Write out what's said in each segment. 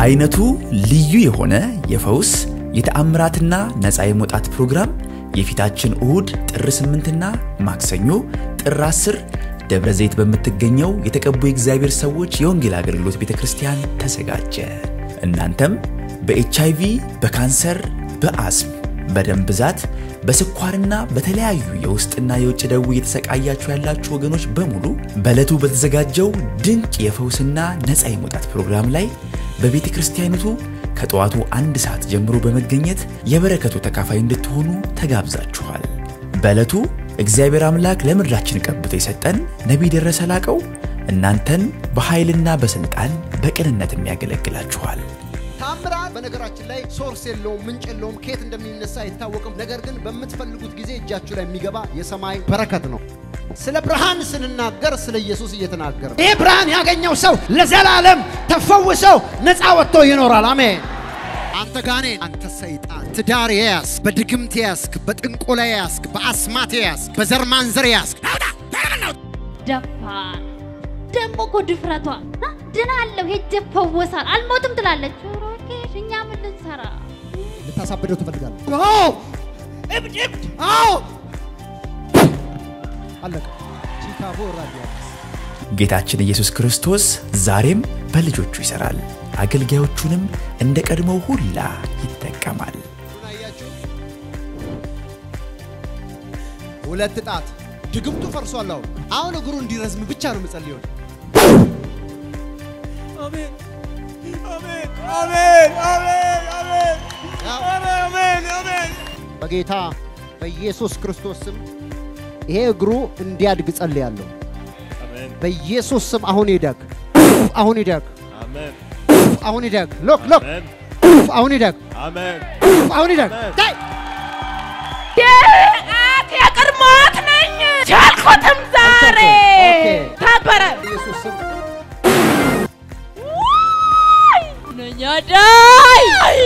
አይነቱ ልዩ የሆነ የፈውስ የተአምራትና ነፃ የመውጣት ፕሮግራም የፊታችን እሁድ ጥር 8ና ማክሰኞ ጥር 10 ደብረ ዘይት በምትገኘው የተቀቡ የእግዚአብሔር ሰዎች የወንጌል አገልግሎት ቤተ ክርስቲያን ተዘጋጀ። እናንተም በኤች አይቪ፣ በካንሰር፣ በአስም፣ በደም ብዛት፣ በስኳርና በተለያዩ የውስጥና የውጭ ደዌ እየተሰቃያችሁ ያላችሁ ወገኖች በሙሉ በዕለቱ በተዘጋጀው ድንቅ የፈውስና ነፃ የመውጣት ፕሮግራም ላይ በቤተ ክርስቲያኒቱ ከጠዋቱ አንድ ሰዓት ጀምሮ በመገኘት የበረከቱ ተካፋይ እንድትሆኑ ተጋብዛችኋል። በዕለቱ እግዚአብሔር አምላክ ለምድራችን ቀብቶ የሰጠን ነቢይ ደረሰ ላቀው እናንተን በኃይልና በሥልጣን በቅንነትም ያገለግላችኋል። ታምራት በነገራችን ላይ ሶርስ የለውም፣ ምንጭ የለውም፣ ከየት እንደሚነሳ አይታወቅም። ነገር ግን በምትፈልጉት ጊዜ እጃችሁ ላይ የሚገባ የሰማይ በረከት ነው። ስለ ብርሃን ስንናገር ስለ ኢየሱስ እየተናገር ይህ ብርሃን ያገኘው ሰው ለዘላለም ተፈውሰው ነፃ ወጥቶ ይኖራል። አሜን። አንተ ጋኔን፣ አንተ ሰይጣን ትዳር የያዝክ፣ በድግምት የያዝክ፣ በጥንቆላ የያዝክ፣ በአስማት የያዝክ፣ በዘር ማንዘር የያዝክ ደፋር ደግሞ እኮ ድፍረቷ አ፣ ድናለሁ ሄጄ እፈወሳል አልሞትም ትላለች። ሮኬሽ እኛ ምን ልንሰራ? ልታሳብደው ትፈልጋለህ? አዎ እብድ እብድ፣ አዎ አለቀ። ቺካጎ ራዲያስ ጌታችን ኢየሱስ ክርስቶስ ዛሬም በልጆቹ ይሠራል፣ አገልጋዮቹንም እንደ ቀድሞው ሁላ ይጠቀማል። አያችሁ፣ ሁለት ጣት ድግምቱ ፈርሷል። አሁን አሁን እግሩ እንዲረዝም ብቻ ነው የምጸልየው። አሜን አሜን አሜን አሜን አሜን ያው አሜን አሜን በጌታ በኢየሱስ ክርስቶስ ስም ይሄ እግሩ እንዲያድግ ጸልያለሁ። አሜን በኢየሱስ ስም አሁን ይደግ፣ አሁን ይደግ፣ አሜን አሁን ይደግ። ሎክ ሎክ፣ አሜን አሁን ይደግ፣ አሜን አሁን ይደግ። አሜን። ታይ የአት የቅድሞት ነኝ ቻልኩትም ዛሬ ኦኬ። ታበረ በኢየሱስ ስም ነኛዳይ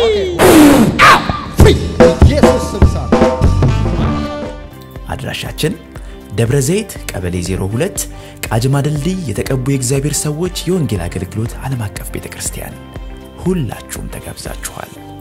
ፍሪ፣ በኢየሱስ ስም ሳት አድራሻችን ደብረ ዘይት ቀበሌ 02 ቃጅማ ድልድይ የተቀቡ የእግዚአብሔር ሰዎች የወንጌል አገልግሎት ዓለም አቀፍ ቤተ ክርስቲያን። ሁላችሁም ተጋብዛችኋል።